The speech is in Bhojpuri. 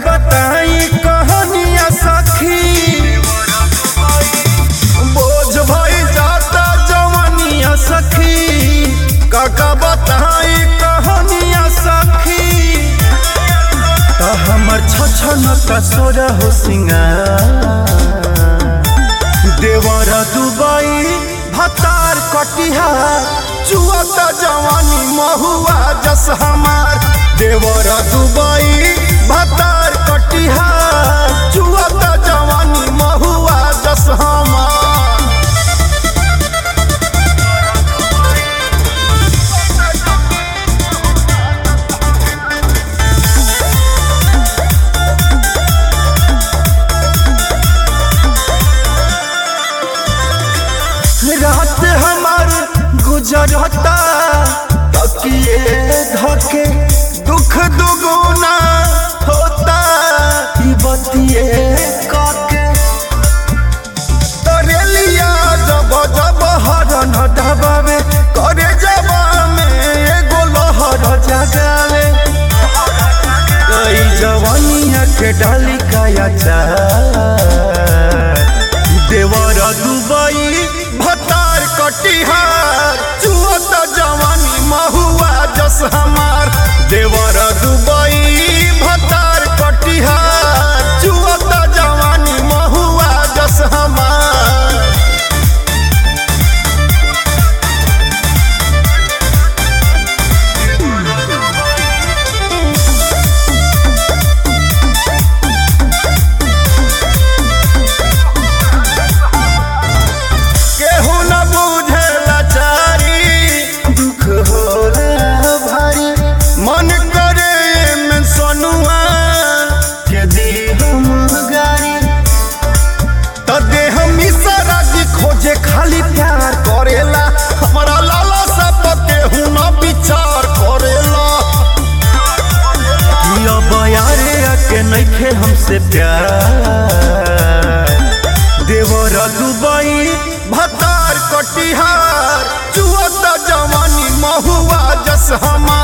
बताई कहानिया सखी बोझ भई जाता जवानिया सखी काका बताई कहानिया सखी त हमर छछन कसोर हो सिंगार देवर दुबई भतार कटिहार चुअत जवानी महुआ जस हमार देवर दुबई भतार कटिहार चुअत जवानी महुआ जस हमार रात हमार गुजरता तकिए धके दुख दुगुना होता ई बतिए काके तरेलिया जब जब हरन दबावे करे जबा में एगो लहर जगावे कई जवानिया के डाली काया चार देवर दुबई भतार कटिहार चुअत जवानी महुआ जस हमार देवर दुबई भतार कटिहार चुअत जवानी महुआ जस हमार केहू न बुझे लाचारी दुख होला भारी मन करे में सोनुआ के दी हम गारी त दे हम इशारा की खोजे खाली प्यार करेला हमारा लाला सब केहू न विचार करेला कि अब यारे के नइखे हमसे प्यार देवर दुबई भतार कटिहार चुअत जवानी महुआ जस हमार